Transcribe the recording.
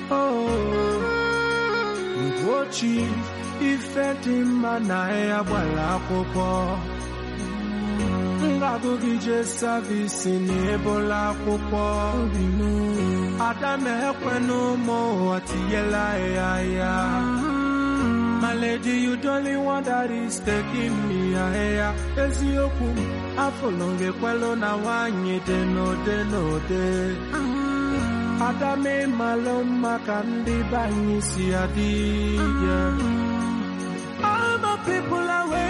Ugochi ife dị mma na ya gbara akwụkwọ ngagụgị je savisi na ebola akwụkwọ ada m ekwenụ ụmụ ụwa tinyela ya ya My lady, you don't want that is taking me ahịa eziokwu afọlọ ngekwelu na nwanyị dị n'ode n'ode ada m ịmalụ mma ka ndị be anyị si adị yeah. All my people are